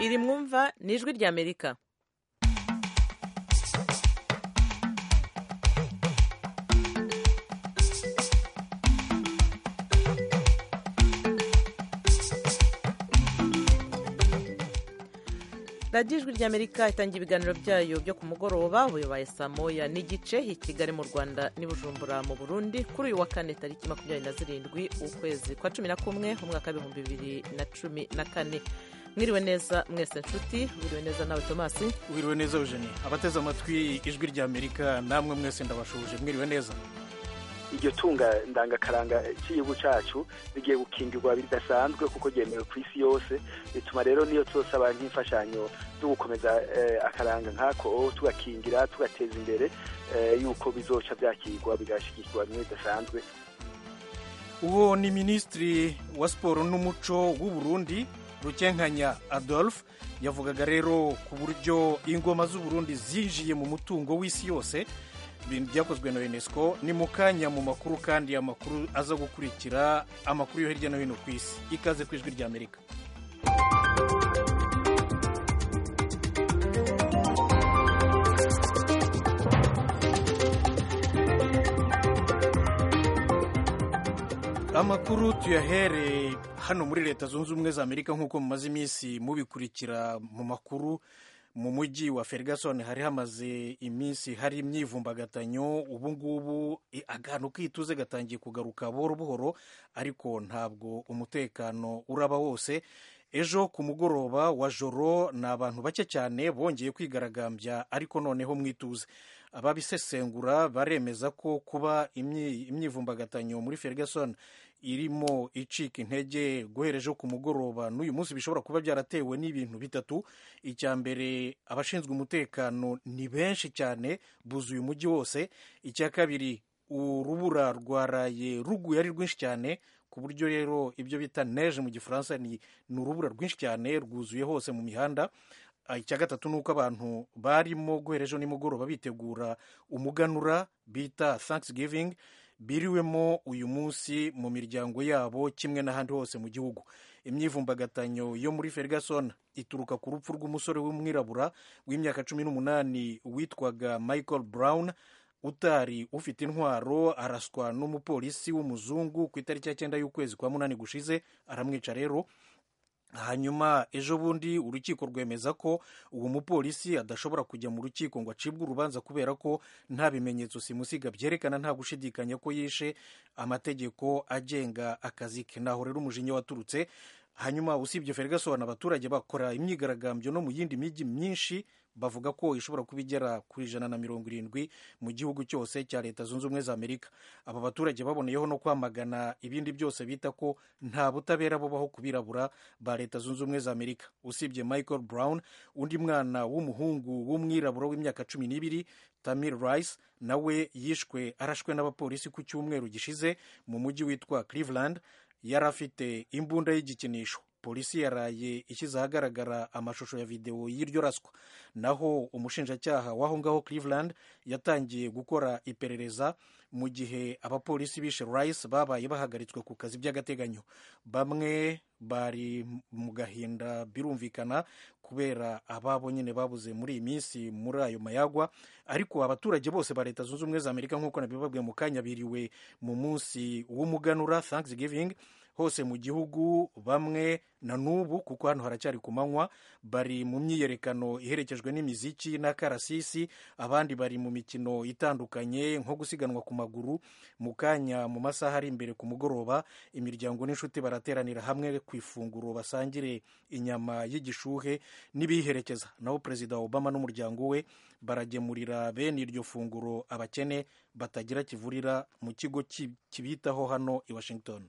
iri mwumva ni ijwi ry'amerika radiyo ijwi ry'amerika itangira ibiganiro byayo byo ku mugoroba buyobaye saa moya n'igice i kigali mu rwanda n'i bujumbura mu burundi kuri uyu wa kane tariki makumyabiri na zirindwi ukwezi kwa cumi na kumwe umwaka w'ibihumbi bibiri na cumi na kane mwiriwe neza mwese nshuti mwiriwe neza nawe tomasi wiriwe neza eugenie abateze amatwi ijwi rya amerika namwe mwese ndabashuje mwiriwe neza iryo tunga ndangakaranga cy'igihugu cyacu rigiye gukingirwa bidasanzwe kuko ryemewe ku isi yose bituma rero niyo tuzosaba nk'imfashanyo zo gukomeza akaranga nk'ako tugakingira tugateza imbere yuko bizoca byakirwa bigashyigikirwa bimwe bidasanzwe uwo ni minisitiri wa siporo n'umuco w'u Burundi rukenkanya adolphe yavugaga rero ku buryo ingoma z'uburundi zinjiye mu mutungo w'isi yose ibintu byakozwe na unesco ni mu kanya mu makuru kandi amakuru aza gukurikira amakuru yo hirya no hino ku isi ikaze ku ijwi ry'amerika amakuru tuyahere hano muri leta zunze ubumwe za amerika nk'uko mumaze iminsi mubikurikira mu makuru mu mujyi wa ferguson hari hamaze iminsi hari imyivumbagatanyo ubu ngubu akantu k'ituze gatangiye kugaruka buhoro buhoro ariko ntabwo umutekano uraba wose ejo ku mugoroba wa joro ni abantu bake cyane bongeye kwigaragambya ariko noneho mu ituze ababisesengura baremeza ko kuba imyivumbagatanyo muri ferguson irimo icika intege guhereje ku mugoroba n'uyu munsi bishobora kuba byaratewe n'ibintu bitatu icya mbere abashinzwe umutekano ni benshi cyane buzuye umujyi wose icya kabiri urubura rwaraye ruguye ari rwinshi cyane ku buryo rero ibyo bita neje mu gifaransa ni urubura rwinshi cyane rwuzuye hose mu mihanda icya gatatu ni uko abantu barimo guhera ejo nimugoroba bitegura umuganura bita thanksgiving biriwemo uyu munsi mu miryango yabo kimwe n'ahandi hose mu gihugu imyivumbagatanyo yo muri ferguson ituruka ku rupfu rw'umusore w'umwirabura w'imyaka cumi n'umunani witwaga michael brown utari ufite intwaro araswa n'umupolisi w'umuzungu ku itariki ya cyenda y'ukwezi kwa munani gushize aramwica rero hanyuma ejo bundi urukiko rwemeza ko uwo mupolisi adashobora kujya mu rukiko ngo acibwe urubanza kubera ko nta bimenyetso simusiga byerekana nta gushidikanya ko yishe amategeko agenga akazi ke naho rero umujinya waturutse hanyuma usibye ferguson abaturage bakora imyigaragambyo no mu yindi mijyi myinshi bavuga ko ishobora kuba igera ku ijana na mirongo irindwi mu gihugu cyose cya leta zunze ubumwe za amerika aba baturage baboneyeho no kwamagana ibindi byose bita ko nta butabera bubaho ku birabura ba leta zunze ubumwe za amerika usibye michael brown undi mwana w'umuhungu w'umwirabura w'imyaka cumi n'ibiri tamir rice nawe yishwe arashwe n'abapolisi ku cyumweru gishize mu mujyi witwa cleveland yari afite imbunda y'igikinisho polisi yaraye ishyize ahagaragara amashusho ya videwo y'iryo raswa naho umushinjacyaha w'aho ngaho cleveland yatangiye gukora iperereza mu gihe abapolisi bishe rice babaye bahagaritswe ku kazi by'agateganyo bamwe bari mu gahinda birumvikana kubera ababo nyine babuze muri iyi minsi muri ayo mayagwa ariko abaturage bose ba leta zunze ubumwe za amerika nk'uko nabibabwiye mu kanya biriwe mu munsi w'umuganura thanksgiving hose mu gihugu bamwe na n'ubu kuko hano haracyari ku manywa bari mu myiyerekano iherekejwe n'imiziki n'akarasisi abandi bari mu mikino itandukanye nko gusiganwa ku maguru mu kanya mu masaha ari imbere ku mugoroba imiryango n'inshuti barateranira hamwe ku ifunguro basangire inyama y'igishuhe n'ibiyiherekeza naho perezida obama n'umuryango we baragemurira bene iryo funguro abakene batagira kivurira mu kigo kibitaho hano i washington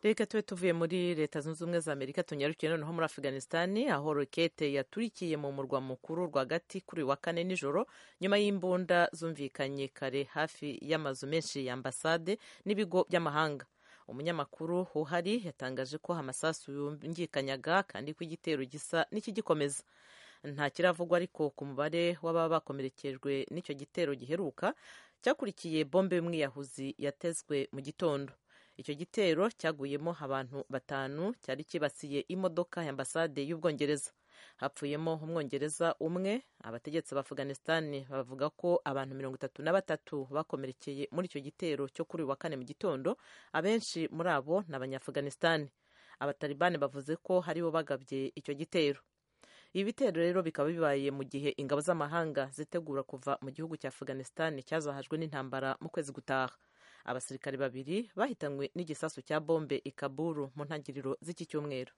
reka tube tuvuye muri leta zunze ubumwe za amerika tunyarukiye noneho muri afganisitani aho rokete yaturikiye mu murwa mukuru rwagati kuri uyu wa kane nijoro nyuma y'imbunda zumvikanye kare hafi y'amazu menshi ya ambasade n'ibigo by'amahanga umunyamakuru uhari yatangaje ko amasasu yungikanyaga kandi ko igitero gisa n'ikigikomeza nta kiravugwa ariko ku mubare w'ababa bakomerekejwe n'icyo gitero giheruka cyakurikiye bombe y'umwiyahuzi yatezwe mu gitondo icyo gitero cyaguyemo abantu batanu cyari kibasiye imodoka ya ambasade y'ubwongereza hapfuyemo umwongereza umwe abategetsi ba afganisitani bavuga ko abantu mirongo itatu na batatu bakomerekeye muri icyo gitero cyo kuri uyu wa kane mu gitondo abenshi muri abo ni abanyaafganisitani abatalibani bavuze ko haribo bagabye icyo gitero ibi bitero rero bikaba bibaye mu gihe ingabo z'amahanga zitegura kuva mu gihugu cya afganisitani cyazahajwe n'intambara mu kwezi gutaha abasirikare babiri bahitanywe n'igisasu cya bombe i kaburu mu ntangiriro z'iki cyumweru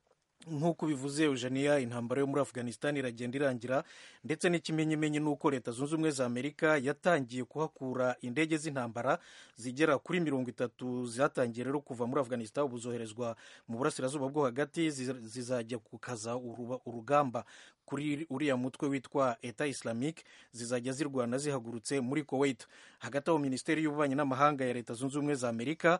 nk'uko bivuze eugenia intambara yo muri afghanistan iragenda irangira ndetse n'ikimenyimenyi ni uko leta zunze ubumwe za amerika yatangiye kuhakura indege z'intambara zigera kuri mirongo itatu zatangiye rero kuva muri afghanistan ubu zoherezwa mu burasirazuba bwo hagati zizajya gukaza urugamba kuri uriya mutwe witwa eta islamic zizajya zirwana zihagurutse muri kuwait hagati aho minisiteri y'ububanyi n'amahanga ya leta zunze ubumwe za amerika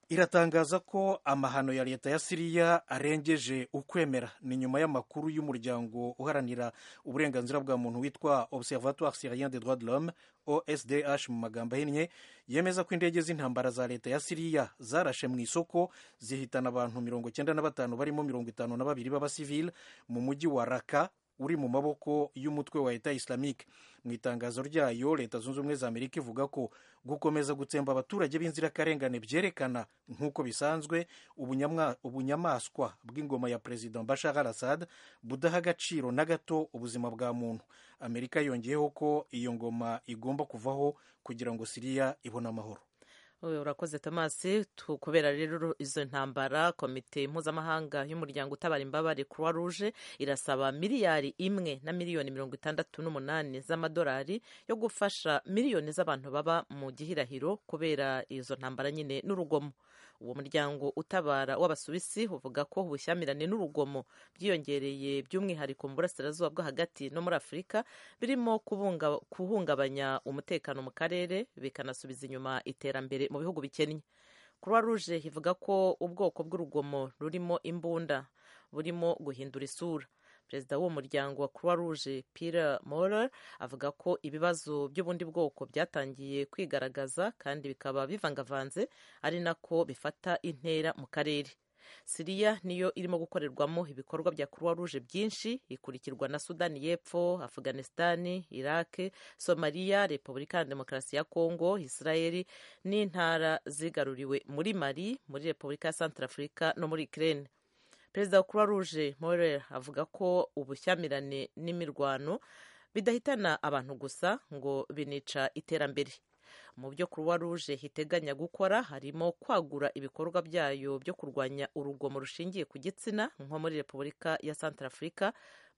iratangaza ko amahano ya leta ya siriya arengeje ukwemera ni nyuma y'amakuru y'umuryango uharanira uburenganzira bwa muntu witwa observatoire syrien des droits de l'homme osdh mu magambo ahinnye yemeza ko indege z'intambara za leta ya siriya zarashe mu isoko zihitana abantu mirongo cyenda na batanu barimo mirongo itanu na babiri b'abasivile mu mujyi wa raka uri mu maboko y'umutwe wa leta islamique mu itangazo ryayo leta zunze ubumwe za amerika ivuga ko gukomeza gutsemba abaturage b'inzirakarengane byerekana nk'uko bisanzwe ubunyamaswa bw'ingoma ya perezida bashar al assad budaha agaciro na gato ubuzima bwa muntu amerika yongeyeho ko iyo ngoma igomba kuvaho kugira ngo siriya ibone amahoro urakoze tomasi kubera rero izo ntambara komite mpuzamahanga y'umuryango utabara imbabare croix rouge irasaba miliyari imwe na miliyoni mirongo itandatu n'umunani z'amadolari yo gufasha miliyoni z'abantu baba mu gihirahiro kubera izo ntambara nyine n'urugomo uwo muryango utabara w'abasuwisi uvuga ko ubushyamirane n'urugomo byiyongereye by'umwihariko mu burasirazuba bwo hagati no muri afurika birimo guhungabanya umutekano mu karere bikanasubiza inyuma iterambere mu bihugu bikennye croix rouge ivuga ko ubwoko bw'urugomo rurimo imbunda burimo guhindura isura perezida w'uwo muryango wa croix rouge pire morer avuga ko ibibazo by'ubundi bwoko byatangiye kwigaragaza kandi bikaba bivangavanze ari nako bifata intera mu karere siriya niyo irimo gukorerwamo ibikorwa bya croix rouge byinshi ikurikirwa na sudani y'epfo afganisitani irake somaliya repubulika ya demokarasi ya kongo israeli n'intara zigaruriwe muri mali muri repubulika ya santarafurika no muri ukraine perezida wa croix rouge morer avuga ko ubushyamirane n'imirwano bidahitana abantu gusa ngo binica iterambere mu byo croix rouge iteganya gukora harimo kwagura ibikorwa byayo byo kurwanya urugomo rushingiye ku gitsina nko muri repubulika ya santarafurika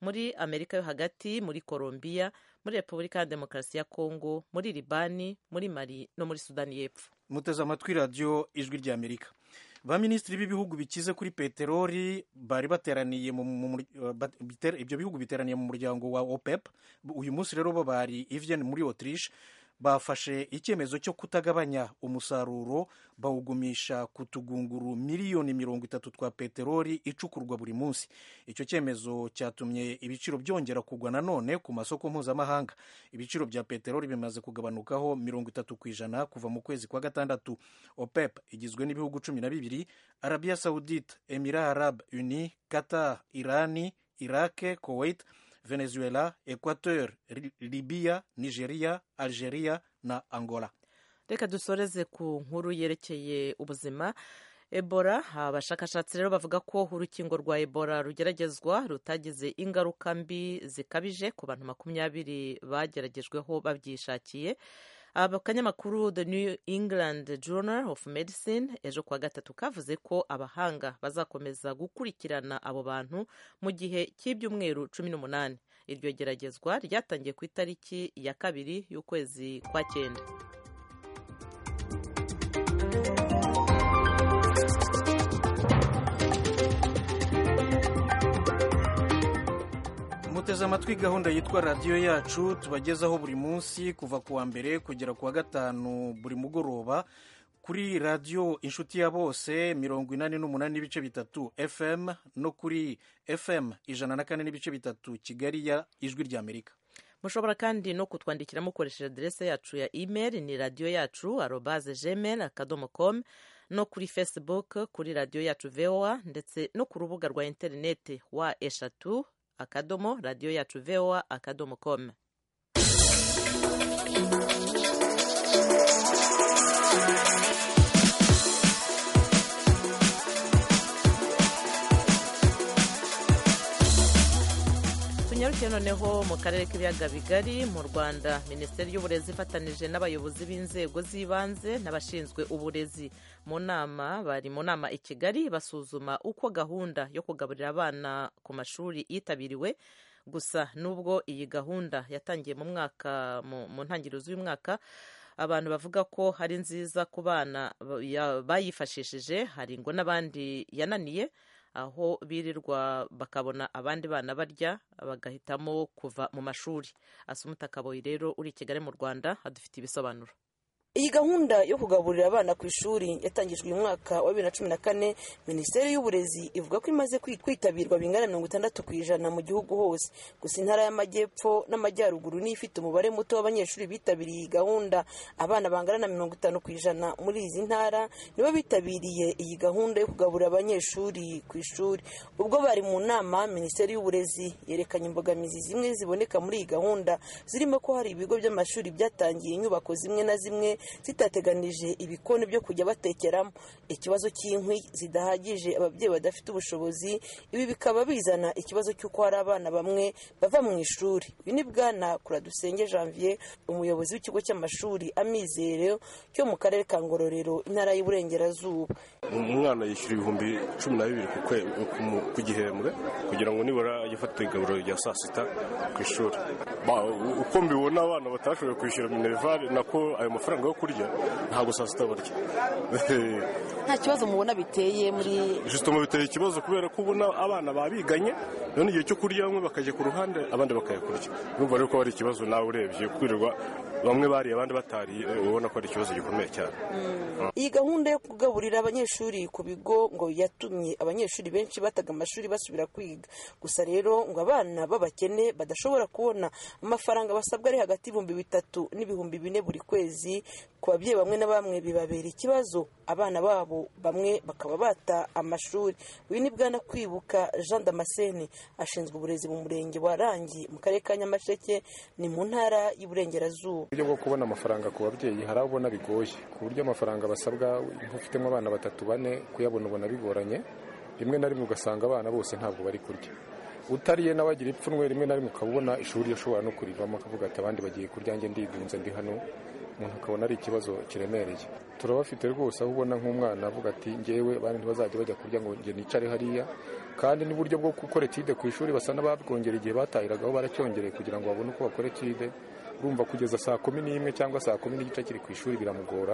muri amerika yo hagati muri colombia muri repubulika ya demokarasi ya kongo muri libani muri mali no muri sudani y'epfo muteze amatwi radiyo ijwi rya amerika baminisitiri b'ibihugu bikize kuri peteroli bari bateraniye ibyo bihugu biteraniye mu muryango wa opep uyu munsi rero bo bari ivyen muri autriche bafashe icyemezo cyo kutagabanya umusaruro bawugumisha ku tugunguru miliyoni mirongo itatu twa peteroli icukurwa buri munsi icyo cyemezo cyatumye ibiciro byongera kugwa nanone ku masoko mpuzamahanga ibiciro bya peteroli bimaze kugabanukaho mirongo itatu ku ijana kuva mu kwezi kwa gatandatu opep igizwe n'ibihugu cumi na bibiri arabiya sawudite emira arab uni qatar irani irake kuwait venezuela equateur libiya nigeria algeria na angola reka dusoreze ku nkuru yerekeye ubuzima ebola abashakashatsi rero bavuga ko urukingo rwa ebola rugeragezwa rutagize ingaruka mbi zikabije ku bantu makumyabiri bageragejweho babyishakiye akanyamakuru the new england journal of medicine ejo kuwa gatatu kavuze ko abahanga bazakomeza gukurikirana abo bantu mu gihe cy'ibyumweru cumi n'umunani iryo geragezwa ryatangiye ku itariki ya kabiri y'ukwezi kwa cyenda muteze amatwi gahunda yitwa radiyo yacu tubagezaho buri munsi kuva ku wa mbere kugera ku wa gatanu buri mugoroba kuri radiyo inshuti ya bose mirongo inani n'umunani n'ibice bitatu fm no kuri fm ijana na kane n'ibice bitatu kigali ya ijwi ry'amerika mushobora kandi no kutwandikira mukoresheje aderese yacu ya imeri ni radiyo yacu arobaze gmail akadomo komu no kuri facebook kuri radiyo yacu voa ndetse no ku rubuga rwa interineti wa eshatu akadomo radiyo yacu voa akadomo komu tunyarukiye noneho mu karere k'ibiyaga bigari mu rwanda minisiteri y'uburezi ifatanije n'abayobozi b'inzego z'ibanze n'abashinzwe uburezi mu nama bari mu nama i kigali basuzuma uko gahunda yo kugaburira abana ku mashuri yitabiriwe gusa nubwo iyi gahunda yatangiye mu mwaka mu ntangiriro z'uyu mwaka abantu bavuga ko ari nziza ku bana bayifashishije hari ngo n'abandi yananiye aho birirwa bakabona abandi bana barya bagahitamo kuva mu mashuri asumuta kaboyi rero uri i kigali mu rwanda adufite ibisobanuro iyi gahunda yo kugaburira abana ku ishuri yatangijwe uyu mwaka wa bibiri na cumi na kane minisiteri y'uburezi ivuga ko imaze kwitabirwa bingana mirongo itandatu ku ijana mu gihugu hose gusa intara y'amajyepfo n'amajyaruguru niyo ifite umubare muto w'abanyeshuri bitabiriye iyi gahunda abana bangana na mirongo itanu ku ijana muri izi ntara nibo bitabiriye iyi gahunda yo kugaburira abanyeshuri ku ishuri ubwo bari mu nama minisiteri y'uburezi yerekanye imbogamizi zimwe ziboneka muri iyi gahunda zirimo ko hari ibigo by'amashuri byatangiye inyubako zimwe na zimwe zitateganije ibikoni byo kujya batekeramo ikibazo cy'inkwi zidahagije ababyeyi badafite ubushobozi ibi bikaba bizana ikibazo cy'uko hari abana bamwe bava mu ishuri uyu ni bwana kuradusenge janvier umuyobozi w'ikigo cy'amashuri amizere cyo mu karere ka ngororero intara y'uburengerazuba umwana yishyura ibihumbi cumi na bibiri ku gihembwe kugira ngo nibura ajye afata igaburo rya saa sita ku ishuri uko mbibona abana batashoboye kwishyura minerivare nako ayo mafaranga yo kurya ntabwo saa sita barya nta kibazo mubona biteye muri jisitoma biteye ikibazo kubera ko ubona abana babiganye none igihe cyo kurya bamwe bakajya ku ruhande abandi bakayakurya urumva rero ko ari ikibazo nawe urebye kwirirwa bamwe bariye abandi batariye ubona ko ari ikibazo gikomeye cyane iyi gahunda yo kugaburira abanyeshuri ku bigo ngo yatumye abanyeshuri benshi bataga amashuri basubira kwiga gusa rero ngo abana b'abakene badashobora kubona amafaranga basabwa ari hagati y'ibihumbi bitatu n'ibihumbi bine buri kwezi ku babyeyi bamwe na bamwe bibabera ikibazo abana babo bamwe bakaba bata amashuri uyu ni bwana kwibuka jean damascene ashinzwe uburezi mu murenge wa rangi mu karere ka nyamasheke ni mu ntara y'uburengerazuba uburyo bwo kubona amafaranga ku babyeyi hari abo ubona bigoye ku buryo amafaranga basabwa nk'ufitemo abana batatu bane kuyabona ubona bigoranye rimwe na rimwe ugasanga abana bose ntabwo bari kurya utariye n'abagira ipfunwe rimwe na rimwe ukaba ubona ishuri ushobora no kurivamo akavuga ati abandi bagiye kurya njye ndigunze ndi hano umuntu akabona ari ikibazo kiremereye turabafite rwose aho ubona nk'umwana avuga ati ngewe abandi ntibazajya bajya kurya ngo njye nicare hariya kandi n'uburyo bwo gukora etide ku ishuri basa n'ababwongera igihe batahiragaho baracyongereye kugira ngo babone uko bakora etide urumva kugeza saa kumi n'imwe cyangwa saa kumi n'igice kiri ku ishuri biramugora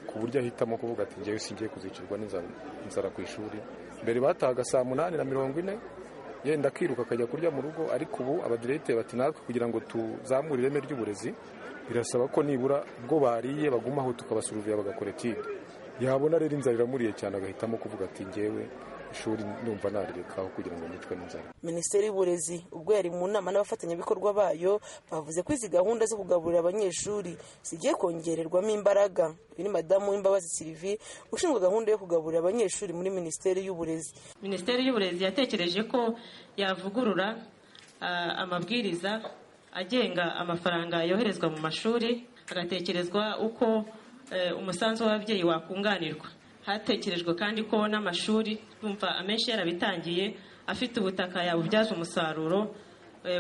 ku buryo ahitamo kuvuga ati ngewe singiye kuzicirwa n'inzara ku ishuri mbere batahaga saa munani na mirongo ine yenda akiruka akajya kurya mu rugo ariko ubu abadiregiteri bati natwe kugira ngo tuzamure ireme ry'uburezi birasaba ko nibura ubwo bariye bagumaho tukabasuruviya bagakora etide yabona rero inzara iramuriye cyane agahitamo kuvuga ati ngewe ishuri numva narirekaho kugira ngo nicwe n'inzara minisiteri y'uburezi ubwo yari mu nama n'abafatanyabikorwa bayo bavuze ko izi gahunda zo kugaburira abanyeshuri zigiye kongererwamo imbaraga uyu ni madamu w'imbabazi sirivi ushinzwe gahunda yo kugaburira abanyeshuri muri minisiteri y'uburezi minisiteri y'uburezi yatekereje ko yavugurura amabwiriza agenga amafaranga yoherezwa mu mashuri agatekerezwa uko umusanzu w'ababyeyi wakunganirwa hatekerejwe kandi ko n'amashuri yumva amenshi yarabitangiye afite ubutaka yabubyaza umusaruro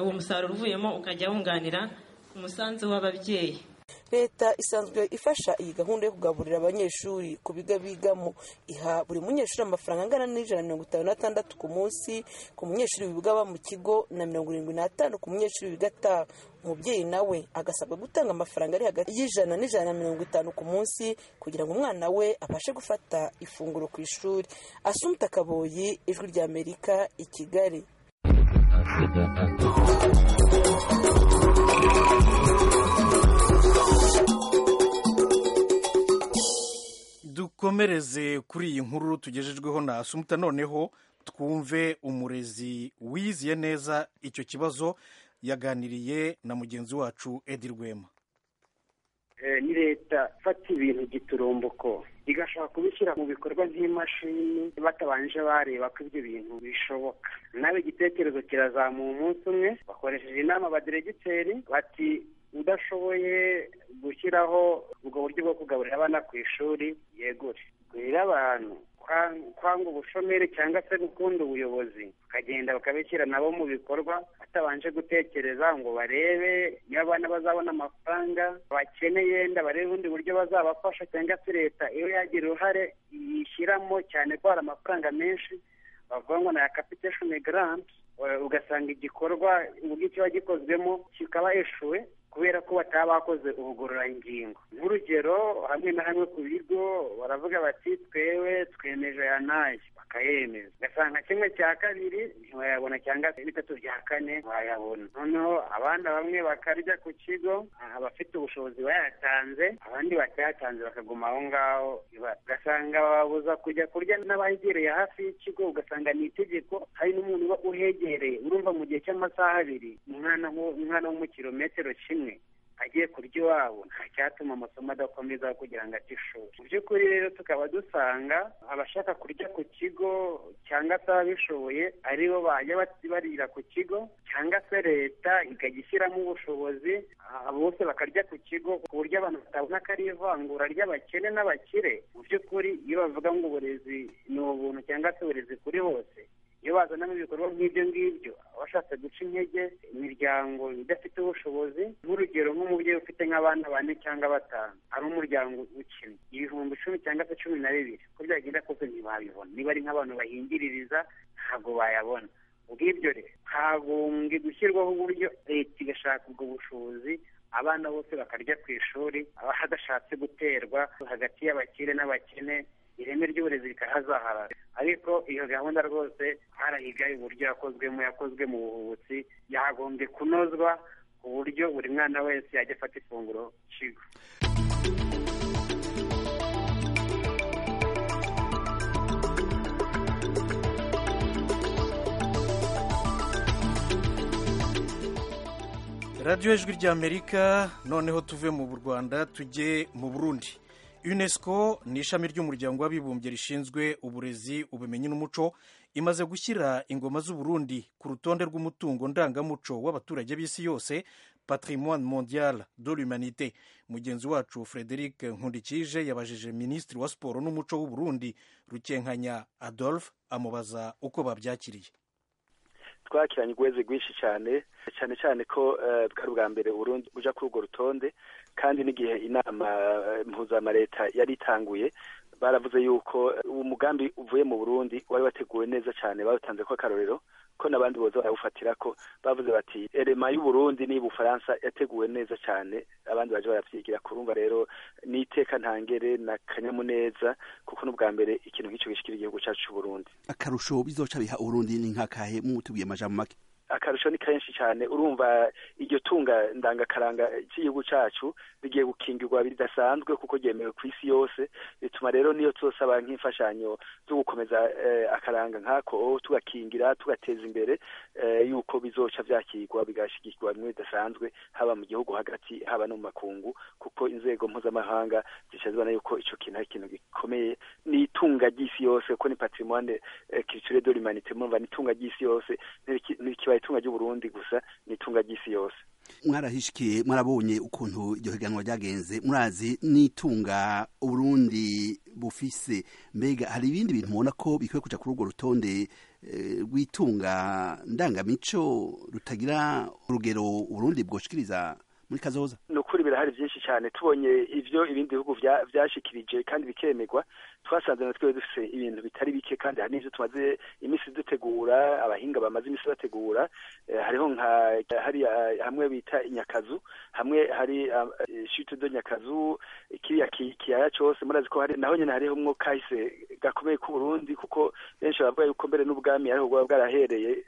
uwo musaruro uvuyemo ukajya wunganira umusanzu w'ababyeyi leta isanzwe ifasha iyi gahunda yo kugaburira abanyeshuri ku biga bigamo iha buri munyeshuri amafaranga angana n'ijana na mirongo itanu n'atandatu ku munsi ku munyeshuri wiga mu kigo na mirongo irindwi n'atanu ku munyeshuri wiga ataha umubyeyi nawe agasabwa gutanga amafaranga ari hagati y'ijana n'ijana na mirongo itanu ku munsi kugira ngo umwana we abashe gufata ifunguro ku ishuri asumta kaboyi ijwi rya amerika i kigali dukomereze kuri iyi nkuru tugejejweho na asumuta noneho twumve umurezi wiziye neza icyo kibazo yaganiriye na mugenzi wacu edi rwema ni leta ifata ibintu giturumboko igashobora kubishyira mu bikorwa nk'imashini batabanje bareba ko ibyo bintu bishoboka nawe igitekerezo kirazamuha umunsi umwe bakoresheje inama baderegiteri bati udashoboye gushyiraho ubwo buryo bwo kugaburira abana ku ishuri yegure kurira abantu kwanga ubushomeri cyangwa se gukunda ubuyobozi bakagenda bakabishyira nabo mu bikorwa batabanje gutekereza ngo barebe niba abana bazabona amafaranga bakeneye yenda barebe ubundi buryo bazabafasha cyangwa se leta iyo yagira uruhare yishyiramo cyane ko hari amafaranga menshi bavuga ngo ni capitation grant ugasanga igikorwa uburyo kiba gikozwemo kikaba eshuwe kubera ko bataba bakoze ubugororangingo nk'urugero hamwe na hamwe ku bigo baravuga bati twewe twemeje aya n'aya bakayemeza ugasanga kimwe cya kabiri ntiwayabona cyangwa se bitatu bya kane wayabona noneho abana bamwe bakarya ku kigo abafite ubushobozi bayatanze abandi batayatanze bakaguma aho ngaho ugasanga bababuza kujya kurya n'abahegereye hafi y'ikigo ugasanga ni itegeko hari n'umuntu uba uhegereye urumva mu gihe cy'amasaha abiri umwana wo mu kirometero kimwe agiye kurya iwabo nta cyatuma amasomo adakomeza kugira ngo ate ishuri mu by'ukuri rero tukaba dusanga abashaka kurya ku kigo cyangwa se ababishoboye ari bo bajya barira ku kigo cyangwa se leta ikagishyiramo ubushobozi bose bakarya ku kigo ku buryo abantu batabona ko ari ivangura ry'abakene n'abakire mu by'ukuri iyo bavuga ngo uburezi ni ubuntu cyangwa se uburezi kuri bose iyo bazanamo ibikorwa nk'ibyo ngibyo abashatse guca intege imiryango idafite ubushobozi nk'urugero nk'umubyeyi ufite nk'abana bane cyangwa batanu ari umuryango ukennye ibihumbi icumi cyangwa se cumi na bibiri uko byagenda kose ntibabibona niba ari nk'abantu bahingiririza ntabwo bayabona ubw'ibyo rero hagombye gushyirwaho uburyo leta igashaka ubwo bushobozi abana bose bakarya ku ishuri hadashatse guterwa hagati y'abakire n'abakene ireme ry'uburezi rikahazaharara ariko iyo gahunda rwose harahiga uburyo yakozwemo yakozwe mu buhubutsi yagombye kunozwa ku buryo buri mwana wese yajya afata ifunguro kigo radiyo ijwi ry'amerika noneho tuve mu rwanda tujye mu burundi unesco ni ishami ry'umuryango w'abibumbye rishinzwe uburezi ubumenyi n'umuco imaze gushyira ingoma z'uburundi ku rutonde rw'umutungo ndangamuco w'abaturage b'isi yose patrimoine mondial de l'humanité mugenzi wacu frederic nkundikije yabajije minisitiri wa siporo n'umuco w'uburundi rukenkanya adolphe amubaza uko babyakiriye twakiranye urweze rwinshi cyane cyane cyane ko bwari ubwa mbere burundu ujya kuri urwo rutonde kandi n'igihe inama mpuzamareta yari itanguye baravuze yuko uwo mugambi uvuye mu burundi wari wateguwe neza cyane bawutanze ko akarorero ko n'abandi boza barawufatira ko bavuze bati erema y'uburundi ni bufaransa yateguwe neza cyane abandi baje barabyigira kurumva rero ni iteka ntangere na kanyamuneza kuko n'ubwa mbere ikintu nk'icyo gishikira igihugu cyacu cy'uburundi akarusho bizoca biha urundi ni nkakahe mutubwiye amajambo make akarusho ni kenshi cyane urumva iryo tunga ndangakaranga cy'igihugu cyacu rigiye gukingirwa bidasanzwe kuko ryemewe ku isi yose bituma rero niyo tuzosaba nk'imfashanyo zo gukomeza akaranga nk'ako tugakingira tugateza imbere yuko bizoca byakirwa bigashyigikirwa bimwe bidasanzwe haba mu gihugu hagati haba no mu makungu kuko inzego mpuzamahanga zica zibona yuko icyo kintu ari ikintu gikomeye ni itunga ry'isi yose kuko ni patrimoine culturelle de l'humanité murumva ni itunga ry'isi yose ntikibaye itunga ry'uburundi gusa ni itunga ry'isi yose mwarahishikiye mwarabonye ukuntu iryo higanwa ryagenze murazi n'itunga uburundi bufise mbega hari ibindi bintu mubona ko bikwiye kuja kuri urwo rutonde rw'itunga ndangamico rutagira urugero uburundi bwoshikiriza muri kazoza ni ukuri birahari byinshi cyane tubonye ibyo ibindi bihugu byashikirije kandi bikemerwa twasanze na twe dufite ibintu bitari bike kandi hari n'ibyo tumaze iminsi dutegura abahinga bamaze iminsi bategura hariho nka hariya hamwe bita inyakazu hamwe hari do nyakazu kiriya kiyaya cyose murazi ko hari naho nyine hariho mwo kahise gakomeye k'uburundi kuko benshi bavuga yuko mbere n'ubwami ariho bwaba bwarahereye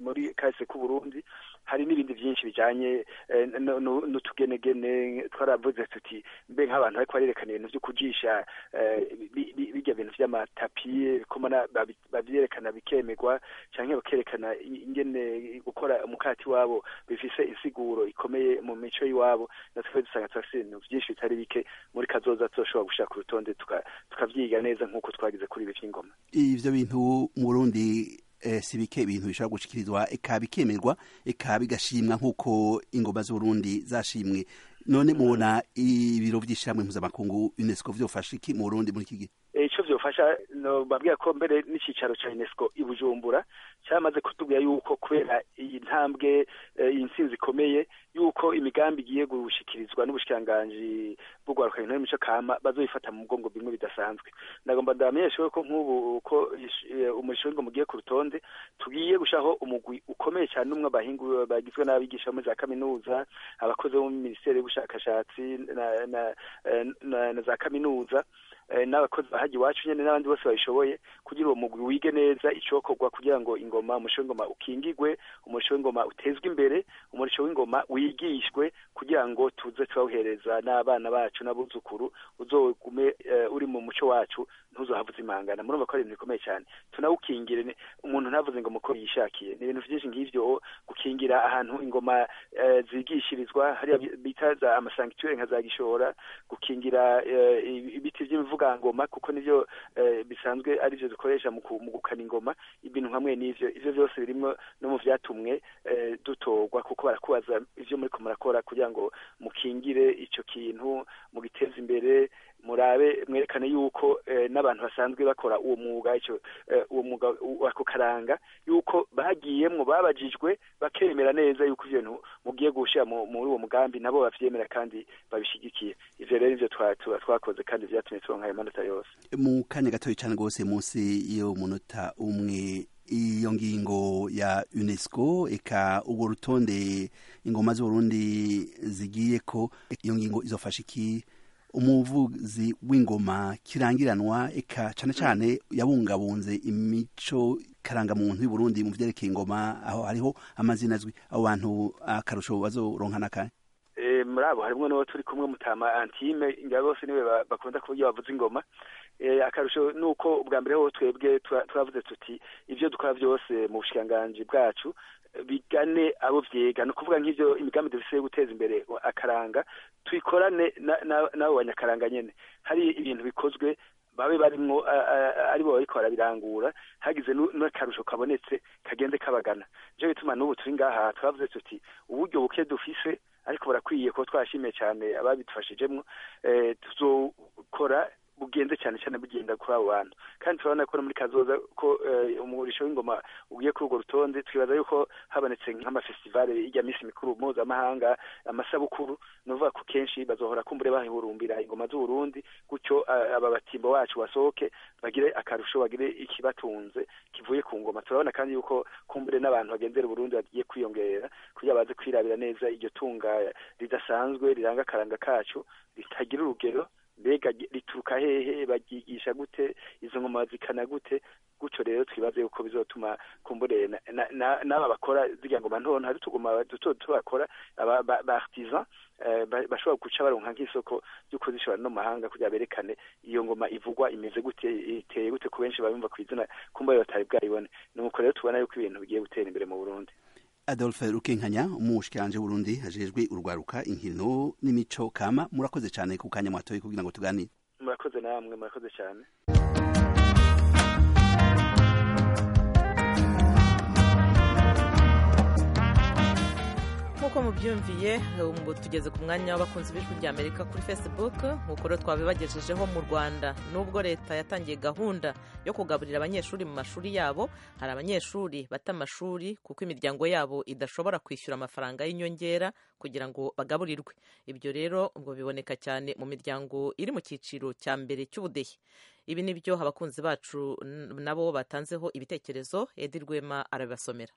muri kahise k'uburundi hari n'ibindi byinshi bijyanye n'utugenegene twari twaravuze tuti mbe nk'abantu ariko barerekana ibintu byo kugisha bijya bintu by'amatapi babyerekana bikemerwa cyangwa bakerekana ingene gukora umukati wabo bifise insiguro ikomeye mu mico y'iwabo natwe dusanga turafite ibintu byinshi bitari bike muri kazoza turashobora gushyira ku rutonde tukabyiga neza nk'uko twagize kuri ibi by'ingoma ivyo bintu mu Burundi eh, si bike ibintu bishobora gushikirizwa eka bikemerwa eka bigashimwa nk'uko ingoma z'uburundi zashimwe none mubona ibiro by'ishyirahamwe mpuzamakungu unesco vyofasha iki mu burundi muri iki gihe icyo byofasha no babwira ko mbere n'icyicaro cya unesco i bujumbura cyamaze kutubwira yuko kubera iyi ntambwe iyi nsinzi ikomeye yuko imigambi igiye gushikirizwa n'ubushikiranganji bwo guharuka ibintu n'imico kama bazoyifata mu mugongo bimwe bidasanzwe nagomba ndamenyeshe ko nk'ubu ko umushinga mugiye ku rutonde tugiye gushaho umugwi ukomeye cyane umwe abahingu bagizwe n'abigisha muri za kaminuza abakozi bo muri minisiteri y'ubushakashatsi na, na, na, na za kaminuza n'abakozi bahagi iwacu nyine n'abandi bose babishoboye kugira uwo mugwi wige neza icokorwa kugira ngo ingoma umuco w'ingoma ukingigwe umuco w'ingoma utezwe imbere umuco w'ingoma wigishwe kugira ngo tuze turawuhereza n'abana bacu n'abuzukuru uzogume uri mu muco wacu ntuzohavuze imangana murumva ko ari ibintu bikomeye cyane tunawukingire umuntu ntavuze ingoma uko yishakiye ni ibintu byinshi nk'ivyo gukingira ahantu ingoma zigishirizwa hariya bita za amasangiture nka za gishora gukingira ibiti vy'imivugo ngoma kuko nivyo bisanzwe arivyo dukoresha mu gukana ingoma ibintu hamwe n'ivyo ivyo byose birimo no mu byatumwe dutorwa kuko barakubaza ivyo muri ko murakora kugira ngo mukingire icyo kintu mugiteze imbere murabe mwerekane yuko n'abantu basanzwe bakora uwo mwuga icyo uwo mwuga wako karanga yuko bagiyemwo babajijwe bakemera neza yuko ivyo bintu mugiye gushyira muri uwo mugambi nabo bavyemera kandi babishigikiye ivyo rero nivyo twakoze kandi vyatumye turonka amanota yose mu kanya gatoya cyane rwose munsi y'umunota umwe iyo ngingo ya unesco eka urwo rutonde ingoma z'uburundi zigiye ko iyo ngingo izofasha iki umuvuzi w'ingoma kirangiranwa eka cyane cyane yabungabunze imico karangamuntu y'uburundi mu byerekeye ingoma aho hariho amazina azwi abo bantu akarusho bazoronka n'akanya muri abo harimo n'uwo turi kumwe mutama antime ingabo bose niwe bakunda kuburyo bavuza ingoma akarusho ni uko ubwa mbere ho twebwe turavuze tuti ibyo dukora byose mu bushikiranganji bwacu bigane abo byiga ni ukuvuga nk'ibyo imigambi dufite yo guteza imbere akaranga tuyikorane n'abo banyakaranga nyine hari ibintu bikozwe babe barimo ari bo bariko barabirangura hagize n'akarusho kabonetse kagende kabagana nico bituma n'ubu turi ngaha twavuze tuti uburyo buke dufise ariko burakwiye ko twashimiye cyane ababidufashijemwo tuzokora bugenze cyane cyane bugenda kuri abo bantu kandi turabona ko muri kazoza ko umurisho w'ingoma ugiye kuri urwo rutonde twibaza yuko habonetse nk'amafestivale ijya minsi mikuru mpuzamahanga amasabukuru ni ukuvuga ko kenshi bazohora kumbure bahurumbira ingoma z'uburundi gutyo aba batimbo bacu basohoke bagire akarusho bagire ikibatunze kivuye ku ngoma turabona kandi yuko kumbure n'abantu bagendera uburundi bagiye kwiyongera kugira baze kwirabira neza iryo tunga ridasanzwe riranga akaranga kacu ritagira urugero mbega rituruka hehe bagigisha gute izo ngoma zikana gute gutyo rero twibaze yuko bizotuma kumbure n'aba bakora zirya ngoma ntonto hari tuguma duto duto bakora ba artisan bashobora guca baronka nk'isoko ry'uko zishobora no mahanga kugira berekane iyo ngoma ivugwa imeze gute iteye gute ku benshi babimva ku izina kumba batari bwayibone ni uko rero tubona yuko ibintu bigiye gutera imbere mu burundi adolphe rukenkanya umushikiranje w'uburundi hajejwe urwaruka inkino n'imico kama murakoze cyane ku kanya mwatoye kugira ngo tuganire murakoze namwe murakoze cyane nk'uko mubyumviye ubu tugeze ku mwanya w'abakunzi b'ijwi rya amerika kuri facebook nk'uko rero twabibagejejeho mu rwanda nubwo leta yatangiye gahunda yo kugaburira abanyeshuri mu mashuri yabo hari abanyeshuri bata amashuri kuko imiryango yabo idashobora kwishyura amafaranga y'inyongera kugira ngo bagaburirwe ibyo rero ngo biboneka cyane mu miryango iri mu cyiciro cya mbere cy'ubudehe ibi ni byo abakunzi bacu nabo batanzeho ibitekerezo edi rwema arabibasomera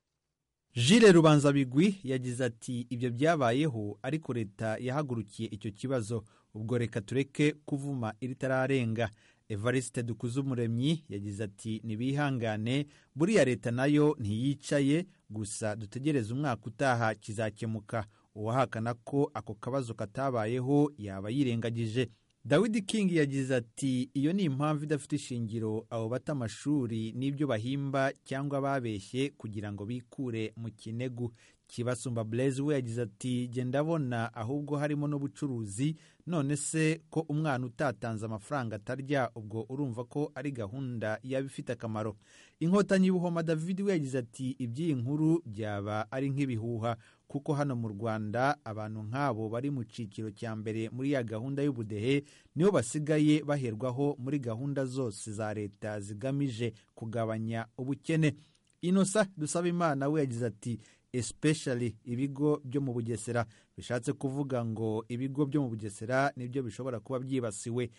jire rubanza bigwi yagize ati ibyo byabayeho ariko leta yahagurukiye icyo kibazo ubwo reka tureke kuvuma iritararenga evariste dukuzumuremyi yagize ati ntibihangane buriya leta nayo ntiyicaye gusa dutegereze umwaka utaha kizakemuka uwahakana ko ako kabazo katabayeho yaba yirengagije dawidi king yagize ati iyo ni impamvu idafite ishingiro abo bata amashuri n'ibyo bahimba cyangwa babeshye kugira ngo bikure mu kinegu kibasumba blaise we yagize ati jye ndabona ahubwo harimo n'ubucuruzi none se ko umwana utatanze amafaranga atarya ubwo urumva ko ari gahunda yaba ifite akamaro inkotanyi buhoma david we yagize ati iby'iyi nkuru byaba ari nk'ibihuha kuko hano mu rwanda abantu nk'abo bari mu cyiciro cya mbere muri ya gahunda y'ubudehe nibo basigaye baherwaho muri gahunda zose za leta zigamije kugabanya ubukene inosa dusaba imana we yagize ati especially ibigo byo mu bugesera bishatse kuvuga ngo ibigo byo mu bugesera nibyo bishobora kuba byibasiwe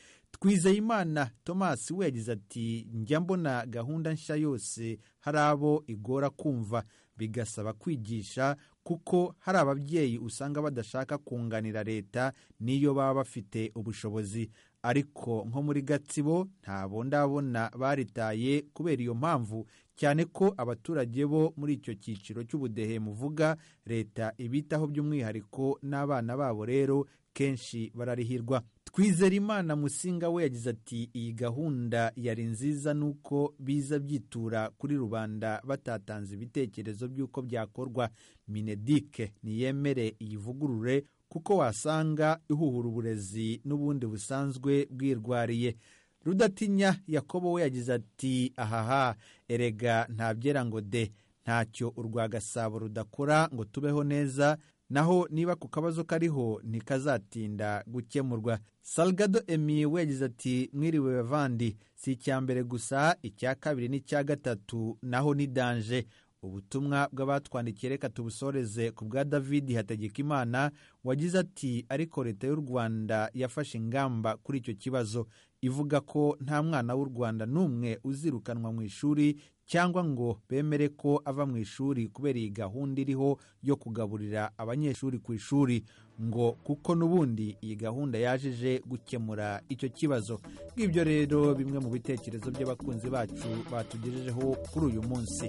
twizeyimana thomas we yagize ati njya mbona gahunda nshya yose hari abo igora kumva bigasaba kwigisha kuko hari ababyeyi usanga badashaka kunganira leta n'iyo baba bafite ubushobozi ariko nko muri gatsibo ntabwo ndabona baritaye kubera iyo mpamvu cyane ko abaturage bo muri icyo cyiciro cy'ubudehe muvuga leta ibitaho by'umwihariko n'abana babo rero kenshi bararihirwa twizerimana musinga we yagize ati iyi gahunda yari nziza nuko biza byitura kuri rubanda batatanze ibitekerezo by'uko byakorwa minedike niyemere iyivugurure kuko wasanga ihuhura uburezi n'ubundi busanzwe bwirwariye rudatinya yakobo we yagize ati ahaha erega ntabyera ngo de ntacyo urwa gasabo rudakora ngo tubeho neza naho niba ku kabazo kariho ntikazatinda gukemurwa salgado emi we yagize ati mwiriwe bavandi si icya mbere gusa icya kabiri n'icya gatatu naho ni danje ubutumwa bw'abatwandikiye reka tubusoreze ku bwa david hategekimana wagize ati ariko leta y'u rwanda yafashe ingamba kuri icyo kibazo ivuga ko nta mwana w'u rwanda n'umwe uzirukanwa mu ishuri cyangwa ngo bemere ko ava mu ishuri kubera iyi gahunda iriho yo kugaburira abanyeshuri ku ishuri ngo kuko n'ubundi iyi gahunda yajeje gukemura icyo kibazo ngibyo rero bimwe mu bitekerezo by'abakunzi bacu batugejejeho kuri uyu munsi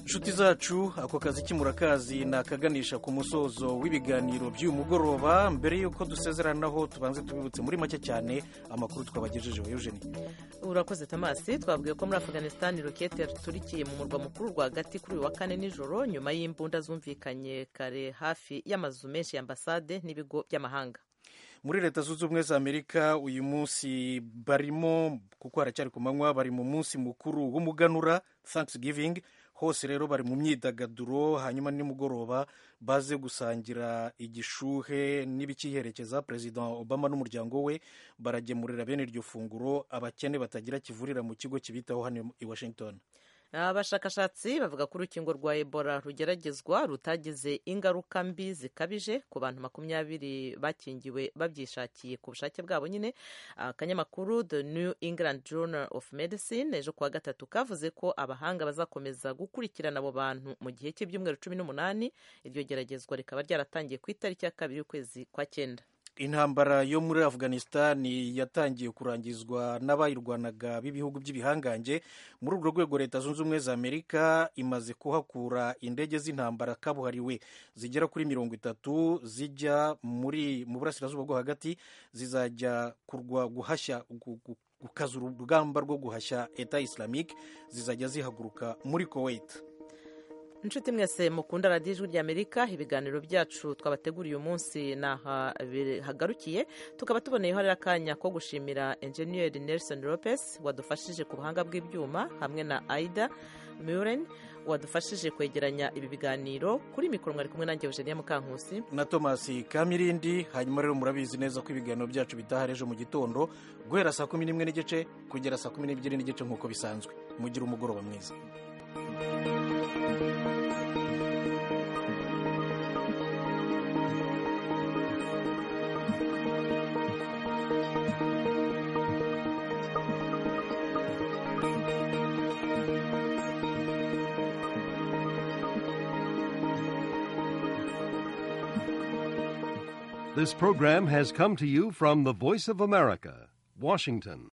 inshuti zacu ako kazi k'imurakazi ni akaganisha ku musozo w'ibiganiro by'uyu mugoroba mbere y'uko dusezeranaho tubanze tubibutse muri make cyane amakuru twabagejejeho eugenie urakoze tamasi twabwiye ko muri afganisitani rokete yaturikiye mu murwa mukuru rwagati kuri uyu wa kane nijoro nyuma y'imbunda zumvikanye kare hafi y'amazu menshi y'ambasade n'ibigo by'amahanga muri leta zunze ubumwe za amerika uyu munsi barimo kuko haracyari ku manywa bari mu munsi mukuru w'umuganura thanksgiving hose rero bari mu myidagaduro hanyuma nimugoroba baze gusangira igishuhe n'ibikiherekeza perezida obama n'umuryango we baragemurira bene iryo funguro abakene batagira kivurira mu kigo kibitaho hano i washington abashakashatsi bavuga ko urukingo rwa ebola rugeragezwa rutagize ingaruka mbi zikabije ku bantu makumyabiri bakingiwe babyishakiye ku bushake bwabo nyine akanyamakuru the new england journal of medicine ejo kuwa gatatu kavuze ko abahanga bazakomeza gukurikirana abo bantu mu gihe cy'ibyumweru cumi n'umunani iryo geragezwa rikaba ryaratangiye ku itariki ya kabiri y'ukwezi kwa cyenda intambara yo muri afganisitani yatangiye kurangizwa n'abayirwanaga b'ibihugu by'ibihangange muri urwo rwego leta zunze ubumwe za amerika imaze kuhakura indege z'intambara kabuhariwe zigera kuri mirongo itatu zijya muri mu burasirazuba bwo hagati zizajya kurwa guhashya gukaza urugamba rwo guhashya eta islamic zizajya zihaguruka muri kuwait inshuti mwese mukunda radiyo ijwi ry'amerika ibiganiro byacu twabateguriye uyu munsi n'aha bihagarukiye tukaba tuboneyeho rero akanya ko gushimira enjeniyeri nelson lopez wadufashije ku buhanga bw'ibyuma hamwe na aida muren wadufashije kwegeranya ibi biganiro kuri mikoro mwari kumwe nanjye eugenia mukankusi na thomas kamirindi hanyuma rero murabizi neza ko ibiganiro byacu bitaha ejo mu gitondo guhera saa kumi n'imwe n'igice kugera saa kumi n'ebyiri n'igice nk'uko bisanzwe mugire umugoroba mwiza This program has come to you from the Voice of America, Washington.